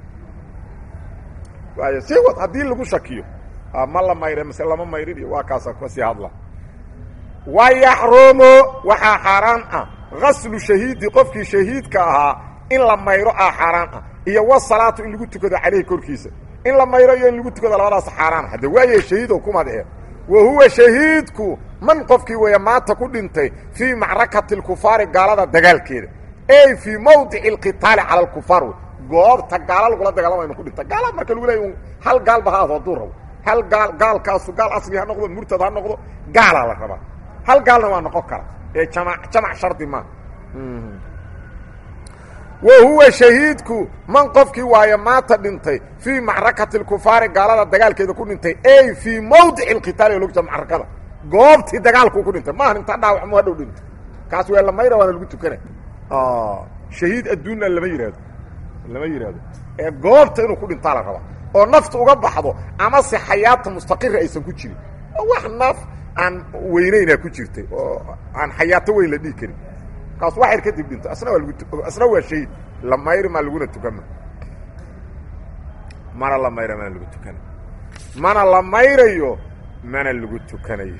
waay si wad haddii lagu shakiyo ma la mayre mase lama mayrin iyo waa kaasa kasii hadla wa yaxrumu waxaa xaaraan ah gaslu shahiidi qofkii shahiidka ahaa in la mayro ah xaaraan ah iyo wasalaatu in lagu tukado caleyhi korkiisa in la mayro iyo in lagu tukado labadaas xaaraan hadde waaye shahiido kumadee wa huwa shahiidku man qofkii weeye maanta ku dhintay fii macrakati lkufaari gaalada dagaalkeeda ey fii mawdici alqitaali cala alkufaar wey goobta gaala lagula dagaalamayo ku dhinta gaala marka lagu leeya hal gaalba ha aado hadduu rabo hal gaal gaalkaasu gaal asli ha noqdo murtad ha noqdo gaalaa la rabaa hal gaalna waa noqon kara ee jama jamac shardi maa wa huwa shahiidku man qofkii waaye maanta dhintay fii macrakati lkufaari gaalada dagaalkeeda ku dhintay ey fii mawdici lqitaali logta macrakada goobtii dagaalkuu ku dhintay maaha intaa dhaawac mu hadhow dhintay kaas waa la mayra waana lagu tukana shahiid adduunna lama yidhaahdo lama yidhaahdo ee goobta inuu ku dhintaa la rabaa oo nafta uga baxdo ama se xayaata mustaqira aysan ku jirin oo wax naf aan weynaynaa ku jirtay oo aan xayaato weyn la dhihi karin kaas wax yar kadib dhinto asna waa lagu asna waa shahiid la mayri maa laguna tukama mana la mayra mana lagu tukana mana la mayrayo mana lagu tukanayo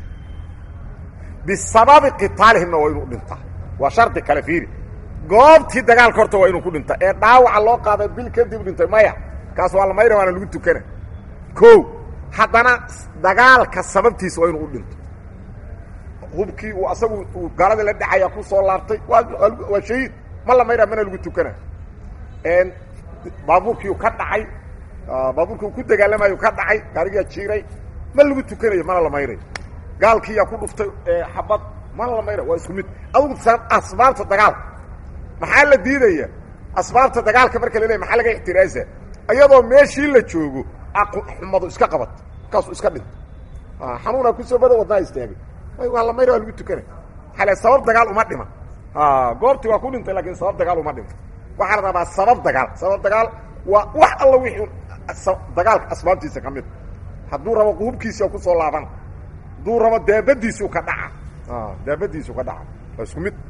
bisababi qitaalihimna waa inuu dhintaa waa shardi kale fiiri goobtii dagaalka horta waa inuu ku dhinta ee dhaawaca loo qaaday bil kadib dhintay maya kaas waa la mayra waana lagu tukana ko haddana dagaalka sababtiisa waa inuu u dhinto hubkii uu asagu uu gaalada la dhacaya ku soo laabtay waa waa shahiid ma la mayra mana lagu tukana baabuurkiiu ka dhacay baabuurkii uu ku dagaalamayo ka dhacay gaarigiyaa jiiray ma lagu tukanayo mana la mayrayo gaalkiiyaa ku dhuftay xabad mana la mayra waa isku mid adugu asbaabta dagaalka maxaa la diidaya asbaabta dagaalka marka la leeya maxaa laga ixtiraasa iyadoo meeshii la joogo xumadu iska qabat markaasuu iska dhinto xanuunaa kusoo bada wadnaa istaagay waa la mayra waa lagu tukanay xale sabab dagaal uma dhiman goobtii waa ku dhintay lakin sabab dagaal uma dhiman waxaa la rabaa sabab dagaal sabab dagaal waa wax alla wixii dagaalka asbaabtiisa ka mid hadduu rabo hubkiisa kusoo laaban hadduu rabo daabadiisu ka dhaca daabadiisu ka dhaca waa isku mid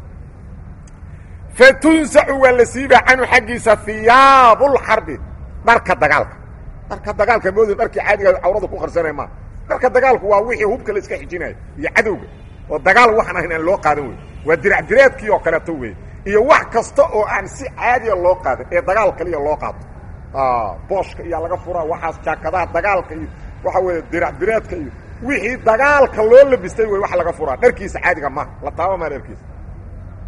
fatunsacu waa la siibaa canhu xaggiisa hiyaabulxarbi dharka dagaalka dharka dagaalka moodi dharkii caadiga cawrada ku qarsanay maa dharka dagaalku waa wixii hubka la iska xijinayo iyo cadowga oo dagaal waxaan ahayn aan loo qaadan wey waa dirac direedkii oo kaleeto wey iyo wax kasta oo aan si caadiya loo qaadan ee dagaal kaliya loo qaato booshka iyaa laga furaa waxaas jaakadaha dagaalka iyo waxa weeye dirac direedka iyo wixii dagaalka loo labistay wey wax laga furaa dharkiisa caadiga ma la taaba maa dharkiisa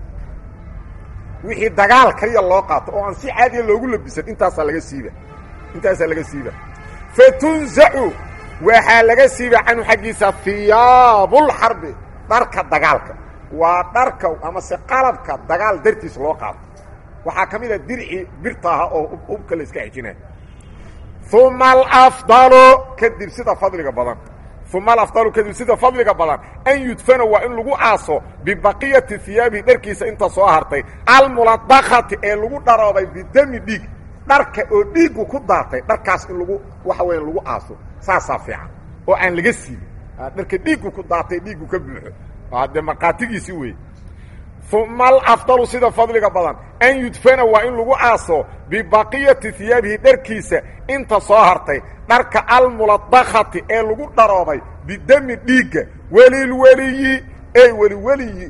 wixii dagaal kaliya loo qaato oo aan si caadiya loogu labisan intaasaa laga siiba intaasaa laga siiba fatunzacu waxaa laga siiba canhu xaggiisa hiyaabulxarbi dharka dagaalka waa dharka amase qalabka dagaal dartiis loo qaado waxaa ka mid a dirci birta aha oo ubka la iska xejinaya uma alafdalu kadib sida fadliga badan uma alafdalu kadib sida fadliga badan an yudfana waa in lagu aaso bibaqiyati hiyaabihi dharkiisa inta soo hartay almuladakati ee lagu dharoobay bidami dhiig dharka oo dhiigu ku daatay dharkaas in lagu waxa weya lagu aaso saasaa fiican oo aan laga siibin dharka dhiigu ku daatay dhiigu ka buuxo dee markhaatigiisi weeye uma alafdalu sida fadliga badan an yudfana waa in lagu aaso bibaqiyati hiyaabihi dharkiisa inta soo hartay dharka almuladakati ee lagu dharoobay bidami dhiigga welilweliyi ey weliweliyi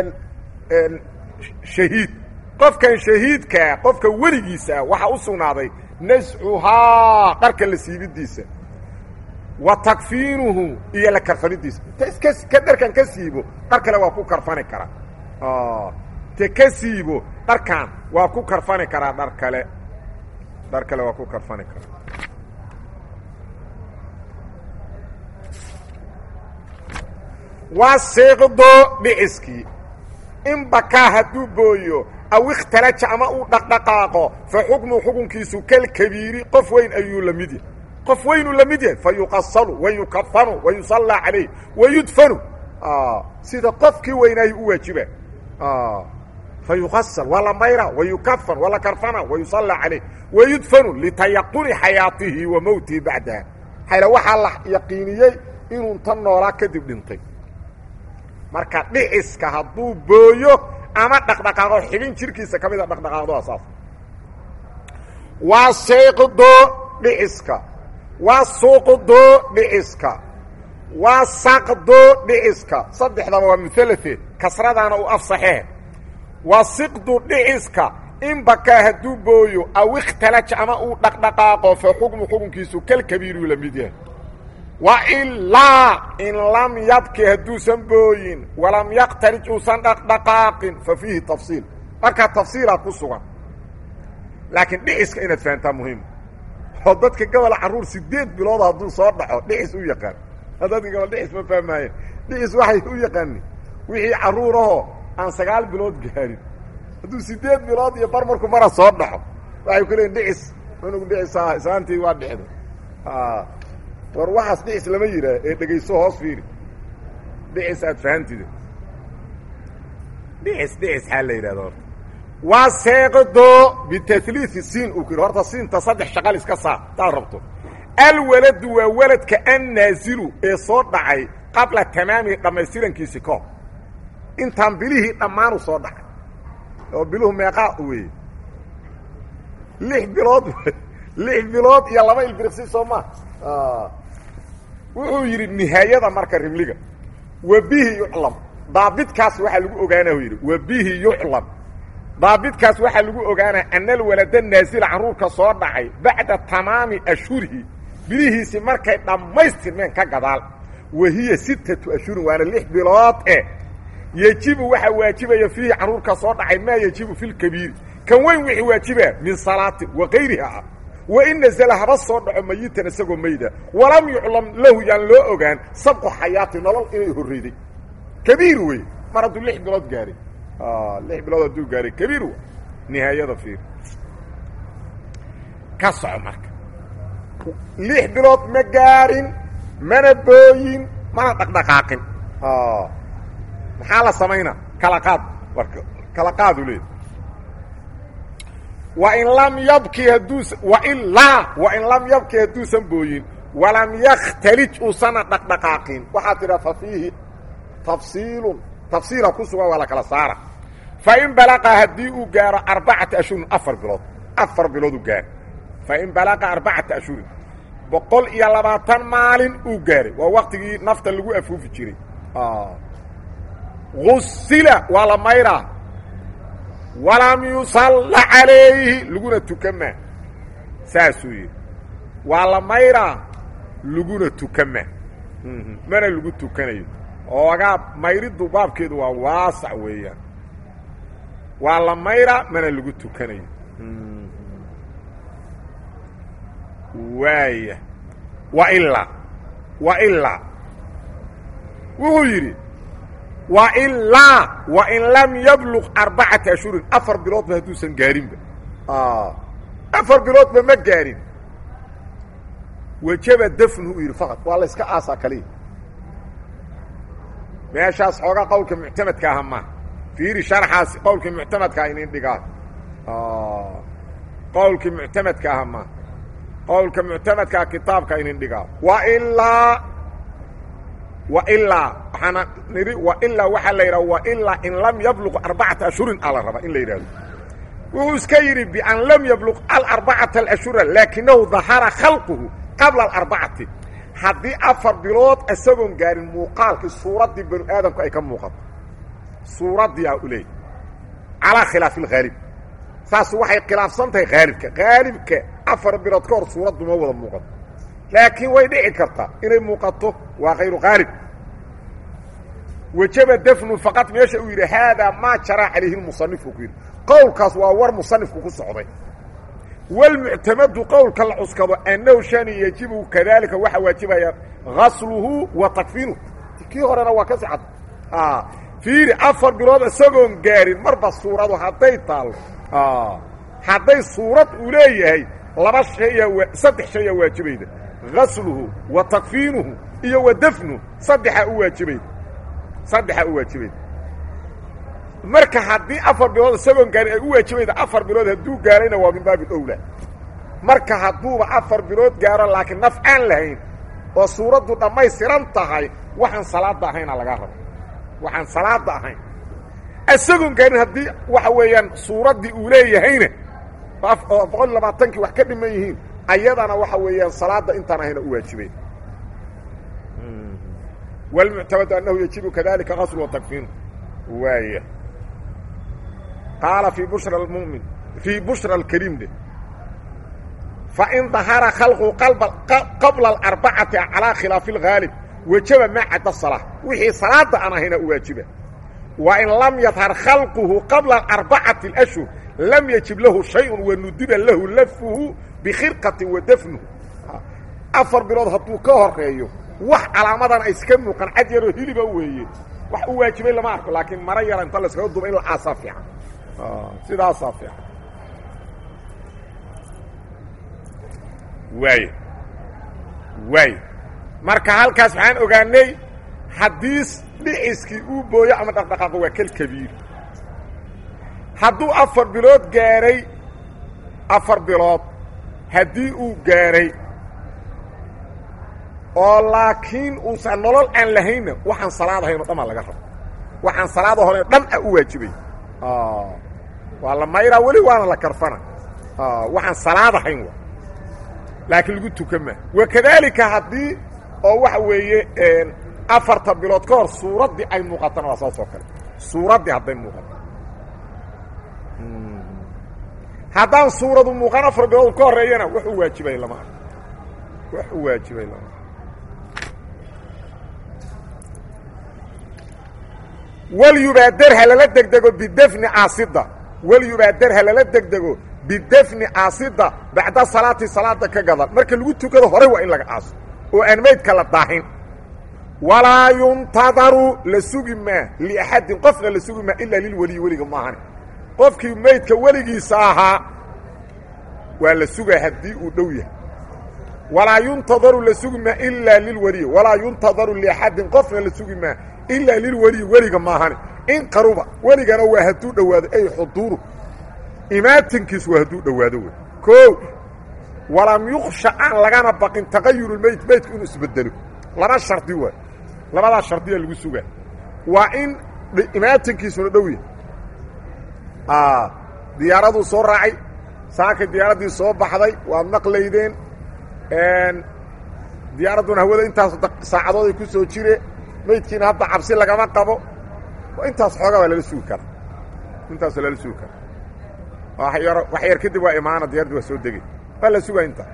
shahiid qofkan shahiidkaa qofka weligiisaa waxaa u sugnaaday nascuhaa dharka la siibidiisa wa takfiinuhu iyo la karfanidiisa ta iska ka dharkan ka siibo dhar kale waa ku karfani karaa te ka siibo dharkan waa ku karfani karaa dhar kale dhar kale waa ku karfani karaa waa siiqdo dhiciskii in bakaa hadduu booyo aw ikhtalaja ama uu dhaqdhaqaaqo fa xukmu xukunkiisu kalkabiiri qof weyn ayuu la mid yahay qof weynuu la mid yahay fa yuqasalu wa yukafanu wa yusallaa calayh wa yudfanu sida qofkii weynaayi u waajiba fa yuqasal waa la mayra wa yukafan waa la karfana wa yusallaa calayh wa yudfanu litayaquni xayaatihi wa mowtihi bacdaha xayla waxaa la yaqiiniyey inuu tan noolaa kadib dhintay marka dhiciska hadduu booyo ama dhaqdhaqaaqo xibin jirkiisa ka mida dhaqdhaqaaqdo asaas waa sayqdo dhiciska waa suuqdo dhiciska waa saqdo dhiciska saddexdaba waa mualate kasradaana u afsaxee waa siqdu dhiciska in bakaa hadduu booyo aw ikhtalaja ama uu dhaqdhaqaaqo fa xukmu xukunkiisu kalkabiiruu la mid yahay wailaa in lam yabki hadduusan booyin walam yaqtarij uusan dhaqdhaqaaqin fa fiihi tafsiil markaa tafsiilaa ku sugan laakiin dhiciska inaad fahantaa muhiim oo dadka gobola carruur sideed bilood hadduu soo dhaco dhicis u yaqaan dadka gobol dhicis ma fahmaayeen dhicis waxay u yaqaanin wixii carruurahoo aan sagaal bilood gaarin hadduu sideed bilood iyo bar marku mara soo dhaxo waxay ku leeyiin dhicis unugu dhicisaa islaantii waa dhicda war waxaas dhicis lama yidhaah ee dhegayso hoos fiiri dhicis aad fahantida dhicis dhicis xaa la yidhahda horta waa seeqdo bitaliii siin uu ku yidhi horta siinta saddex shaqal iska saar hadaad rabto alwaladu waa waladka annaazilu ee soo dhacay qabla tamaamihi dhammaystirankiisi kahor intaan bilihii dhammaanu soo dhacay oo biluhu meeqaa weeye lix bilood lix bilood iyo laba ilbiriqsi soo maa wuxuu yidhi nihaayada marka rimliga wa bihi yuclam daabidkaas waxaa lagu ogaanaa yidhi wa bihi yuclam daabidkaas waxaa lagu ogaanaa ana alwalada naasila carruurka soo dhacay bacda tamaami ashhurihi bilihiisii markay dhammaystirmeen ka gadaal wa hiya sittatu ashhurin waana lix bilood eh yejibu waxaa waajibaya fiihi carruurka soo dhacay maa yejibu fi lkabiiri kan weyn wixii waajibaa min salaatin wa kayriha ah wain nazla haba soo dhaco mayitan isagoo mayda walam yuclam lahu yaan loo ogaan sabqu xayaati nolol inay horreyday kabiir wey mar hadduu lix bilood gaaray lix bilood hadduu gaaray kabiir w nihaayada fiir ka soco marka lix bilood ma gaarin mana booyin mana dhaqdhaqaaqin maxaa la samaynaa kala qaad marka kala qaadu leed wain lam yabki haduus wailaa wain lam yabki hadduusan booyin walam yakhtalij uusana dhaqdhaqaaqin waxaa tidha fa fiihi tafsiilun tafsiila ku sugan waa la kala saara fain balaqa haddii uu gaaro arbacata ashhurin afar bilood afar bilood u gaaro fain balaqa arbacata ashhurin boqol iyo labaatan maalin uu gaaray waa waktigii nafta lagu afuufi jiray usila waa la mayraa walam yusalla calayhi laguna tukama saasuu yidhi waa la mayraa laguna tukama mana lagu tukanayo oogaa mayriddu baabkeedu waa waasac weeyaan waa la mayraa mana lagu tukanayo waaya wa ilaa wa ilaa wuxuu yidhi wa ilaa wa in lam yabluq arbacata ashhurin afar biloodba hadduusan gaarinba afar biloodba ma gaarin wajaba dafnuhu yidhi faqad waa la yska aasaa kaliya meeshaas xoogaa qowlka muctamadka aha ma fiiri sharxaas qowlkii muctamadkaa inin dhigaa qowlkii muctamadka aha ma qowlka muctamadkaa kitaabka inin dhigaa wa ilaa wa ilaa waxaana nidhi wa ilaa waxaa la yidhaha wa ilaa in lam yabluq arbacata ashhurin aa la rabaa in la yidhahdo wuxuu iska yidhi bian lam yabluq alarbacata alashhura laakinahu dahara khalquhu qabla alarbacati haddii afar bilood isagoon gaarin muuqaalkii suuraddii banu aadamku ay ka muuqato suuraddii a u leeyay calaa khilaafi alghaalib saas waxay khilaafsan tahay haalibka haalibka afar bilood ka hor suuraddu ma wada muuqato laakiin way dhici kartaa inay muuqato waa kayru haalib wajaba dafnu faqad meesha uu yidhi haadaa maa jaraa calayhi lmusanifu ku yidhi qowlkaas waa war musanifku ku socday wlmuctamadu qowlka la cuskado annahu shani yajibu kadalika waxaa waajibaya gasluhu wa takfinuhu kii horena waa ka sicad fiiri afar bilood isagoon gaarin marba suuradu hadday taallo hadday suurad uu leeyahay laba shaya saddex shaya waajibayda gasluhu wa takfiinuhu iyo wa dafnuhu saddexaa u waajibayda saddexaa u waajibayda marka haddii afar bilood isagoon gaarin ay u waajibayda afar bilood hadduu gaarayna waa min baabi owla marka hadduuba afar bilood gaaro laakiin naf aan lahayn oo suuraddu dhammaystiran tahay waxaan salaada ahayna lagaa raba waxaan salaada ahayn isagoon gaarin haddii waxa weeyaan suuraddii uu leeyahayna oo boqol iyo labaatankii wax ka dhiman yihiin ayadana waxa weeyaan salaada intaan ahayna u waajibay wlmuctamadu annahu yajibu kadalika gaslu wa takfiinu waaya qaala fii bushra almumin fii bushra alkariim de fain dahara khalqu qabla alarbacati calaa khilaafi اlghaalib wajaba maa cadda salaa wixii salaada aan ahayna u waajiba wa in lam yadhar khalquhu qabla arbacati اlashhur lam yajib lahu shayun wanudiba lahu lafuhu bikhirqatin wa dafnuhu afar bilood hadduu ka horeeyo wax calaamadan ay iska muuqan cad yaroo hiliba weeye wax u waajibay lama arko laakiin mara yara inta laskaga duba in la aasaa fiican sidaasaa fiican waay waay marka halkaas waxaan ogaanay haddii dhiciskii uu booyo ama dhaqdhaqaaqo waa kal kabiir hadduu afar bilood gaaray afar bilood haddii uu gaaray oo laakiin uusan nolol aan lahaynna waxaan salaad ahayn o dhan aa laga raba waxaan salaada hore dhan a u waajibay waa la mayraa weli waana la karfana waxaan salaad ahayn wa laakiin lagu tukan maa wakadaalika haddii oo waxa weeye afarta bilood ka hor suuraddii ay muuqatana waa saas oo kale suuraddii hadday muuqato haddaan suuradu muuqan afar bilood ka horeeyana wax u waajibay lama arko wax u waajibay lama walyubaader ha lala degdego bidafni caasida walyubaader ha lala degdego bidafni caasida bacda salaati salaada ka gadan marka lagu tukado hore waa in laga aaso oo aan maydka la daahin walaa yuntadaru la sugi maa liaxadin qofna la sugi maa ilaa lilweliyi weliga maahane qofkii maydka weligiisa ahaa waa la sugaa haddii uu dhow yahay walaa yuntadaru la sugi maa ilaa lilweliyi walaa yuntadaru liaxadin qofna la sugi maa ilaa lilweliyi weliga maahane in qaruba weligana waa hadduu dhowaado ay xuduuru imaatinkiis waa hadduu dhowaado wey koo walam yuksha aan lagana baqin taqayuru meyd meydku inuu isbedelo laba shardi waay labadaa shardiya lagu sugaa waa in imaatinkiisuna dhow yahay diyaaraduu soo raacay saakay diyaaraddii soo baxday waad maqlaydeen diyaaradduna hawada intaas saacadood ay ku soo jire maydkiina hadda cabsi lagama qabo intaas xoogaa waa lala sugi karaa intaas waa lala sugi karaa wayar wax yar kadib waa imaana diyaraddii waa soo degay waa la sugaa intaa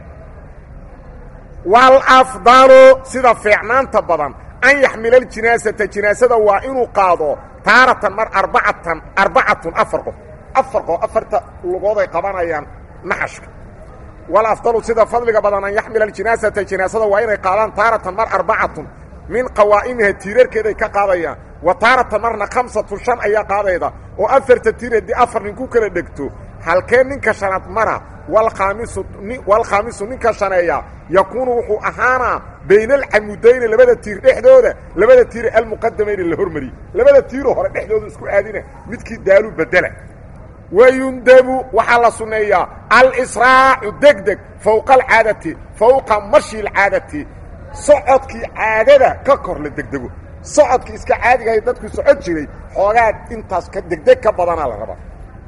walafdalu sida fiicnaanta badan an yaxmila aljinaasata jinaasada waa inuu qaado taaratan mar arbacatan arbacatun afar qof afar qof afarta lugood ay qabanayaan naxashka walafdalu sida fadliga badan an yaxmila aljinaasata jinaasada waa inay qaadaan taaratan mar arbacatun min qawaa'imiha tiirarkeeday ka qaadayaan wa taaratan marna khamsatun shan ayaa qaadayda oo afarta tiir haddii afar nin ku kala dhegto halkee ninka shanaad mara walkhaamisu walkhaamisu ninka shaneeya yakuunu wuxuu ahaanaa bayna alcamudayni labada tiir dhexdooda labada tiire almuqadamayni la hormariyey labada tiiroo hore dhexdooda isku aadina midkii daalu bedela wayundabu waxaa la sunneeyaa alisraacu degdeg fowqa alcaadati fowqa mashi alcaadati socodkii caadada ka kor la degdego socodkii iska caadigahay dadku socod jiray xoogaa intaas ka degdeg ka badanaa la rabaa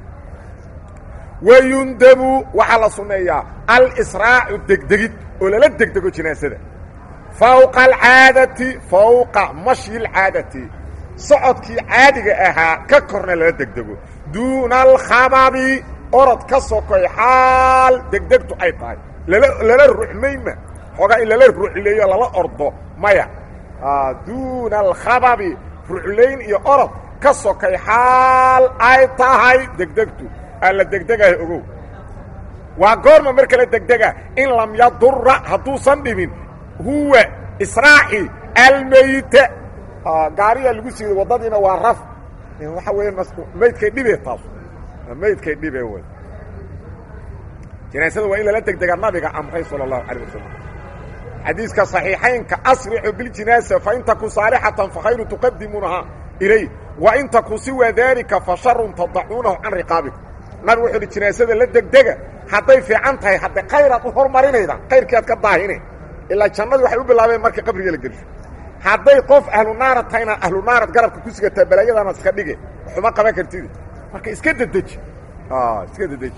wayundabu waxaa la sunneeyaa alisraacu degdegid oo lala degdego jinaasada fowqa alcaadati fowqa mashyi alcaadati socodkii caadiga ahaa ka korna lala degdego duuna alkhababi orod ka sokoy xaal degdegtu ay tahay lala lala ruxmayma xoogaa in lala ruxleeyo lala ordo maya duuna alkhababi ruxlayn iyo orod ka sokay xaal ay tahay degdegtu alla degdegaha ogow waa goorma marka la degdega in lam yadura hadduusan dhibin huwa israaci almeyta gaariyaa lagu siiday waddadiina waa raf waxa weya maydkay dhibe taas maydkay dhibe wey jinaasada waa in lala degdega nabiga amray salى الlahu عalيه wasalam xadiiska صaxiixaynka asrixu biاljinaasa fain taku saalixatan fakhayru tuqadimuunaha ilay wain taku siwa dalika fasharun tadacuunahu can riqaabikum nabigu wuxuu uhi jinaasada la degdega hadday fiican tahay hadde khayraad u hormarinayda khayrkii aad ka daahine ilaa jannadii waxay u bilaabeen marka qabriga la gelsho hadday qof ahlu naara tahayna ahlu naarad garabka ku sigataa balaayadana iska dhige waxuma qaban kartid marka iska dedeji iska dedeji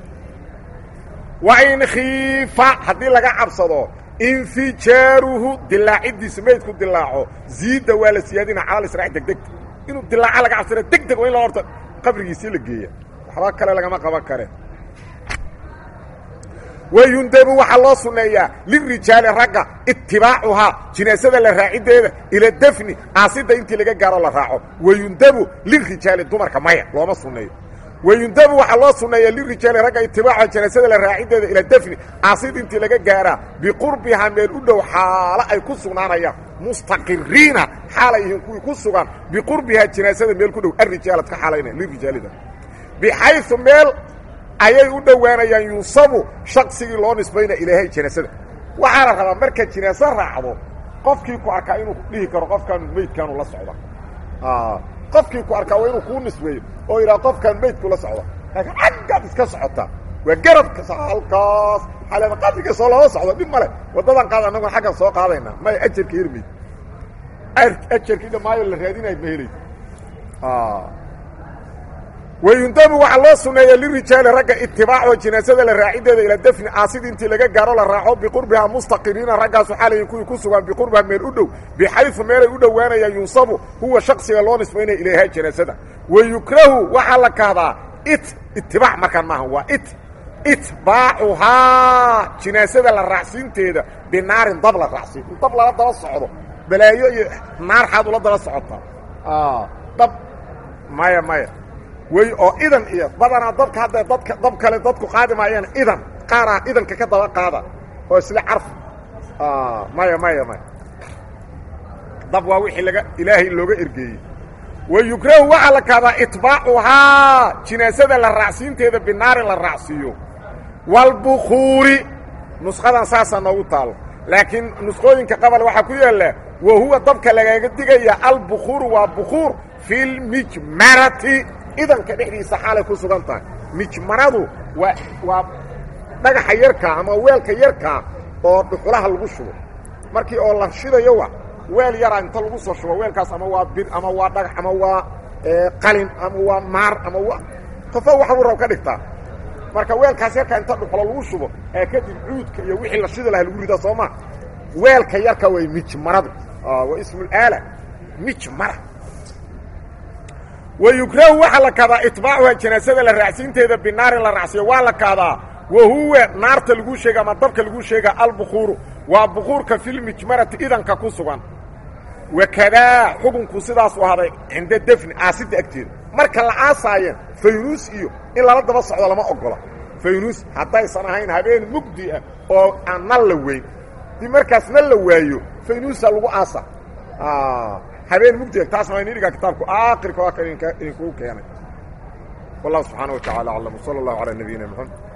wain khiifa haddii laga cabsado infijaaruhu dilaacidiisa maydku dilaaco ziidda waa la siyaadina calal israac degdegta inuu dilaaco laga cabsana deg deg waa in la horta qabrigiisii la geeya waxba kale lagama qaban kare wayundabu waxaa loo sunneeyaa lirijaali ragga itibaacuhaa jinaasada la raaciddeeda ila defni aasidda intii laga gaaro la raaco wayundabu lirijaali dumarka maya looma sunneeyo wayundabu waxaa loo sunneeyaa lirijaali ragga itibaacuha jinaasada la raaciddeeda ila defni aasid intii laga gaaraa biqurbihaa meel u dhow xaalo ay ku sugnaanayaan mustaqiriina xaalay yihiin kuwii ku sugan biqurbihaa jinaasada meel ku dhow arijaalad ka xaalayna lirijaalida bixayu meel ayay u dhowaanayaan yunsabu shaqsigii loo nisbayna ilaahay jinaasada waxaa la rabaa marka jinaaso raacdo qofkii ku arkaa inuu dhihi karo qofkaanu meydkaanu la socda qofkii ku arkaa waa inuu kuu nisbeeyo oo yidhaha qofkaan meydku la socda laakiin xaggaad iska socotaa waa garabka halkaas xaleeda qabriga soo loola socdo dhib male waddadan qaad annaguna xaggan soo qaadaynaa maya ajarka hermayd ajarkii dhammaayo la raadinayo ma helayso wayundabu waxaa loo sunneeya lirijaali ragga itibaaco jinaasada la raaciddeeda ila defni aasid intii laga gaaro la raaco biqurbihaa mustaqiriina raggaasu xalayin kuwii ku sugan biqurbiha meel u dhow bixayu meelay u dhowaanayaan yunsabu huwa shaksiga loo nisbaynaya ilayha jinaasada wayukrahu waxaa la kahdaa it itibaac markaan maaha waa it itbaacuhaa jinaasada la raacsiinteeda binaarin dab la raacsiin in dab lala daba socdo balaayo iyo naar xaad ula daba socotaa dab maya maya wey oo idan iyo badanaa dabka hadda dadka dab kale dadku qaadi maayaan idan qaaraa idanka ka daba qaada oo isla carf maya maya maya dab waa wixii laga ilaahay looga ergeeyey wayukrahu waxaa la kahdaa itbaacuhaa jinaasada la raacsiinteeda binaarin la raacsiiyo walbukuuri nusqadan saasaa noogu taalo laakiin nusqooyinka qabal waxaa ku yaalla wa huwa dabka lagaga digaya albukuuru waa bukuur fi lmijmarati idanka dhexdiisa xaalay ku sugan tahay mijmaradu waa waa dhagaxa yarkaa ama weelka yarkaa oo dhuxulaha lagu shubo markii oo la shidayo wa weel yaraa inta lagu soo shubo weelkaas ama waa bir ama waa dhagax ama waa qalin ama waa maar ama waa qofo waxbuu rab ka dhigtaa marka weelkaas yarkaa inta dhuxulo lagu shubo ee kadib cuudka iyo wixii la shidi laha lagu ridaa soo maa weelka yarka way mijmaradu waa ismulaala mijmara wayukrahu waxaa la kahdaa itbaacuha janaasada la raacsiinteeda binaarin la raacsiyo waa la kahdaa wa huwa naarta laguu sheega ama dabka laguu sheega albukuuru waa bukuurka filmijmarati idanka ku sugan wakadaa xukunku sidaasu ahaaday cinda defni aasidda agteeda marka la aasaayeen faynuus iyo in lala daba socdo lama ogola faynuus haddaysan ahayn habeen mugdi ah oo aan nal la weyn dii markaas nal la waayo faynuusa lagu aasa habeen mugdiga taasna waa inidhigaa kitaabku aakhirka waa kan idinkugu keenay wallahu subxaana wa tacala aclam wsala allahu calaa nabiyina mxamed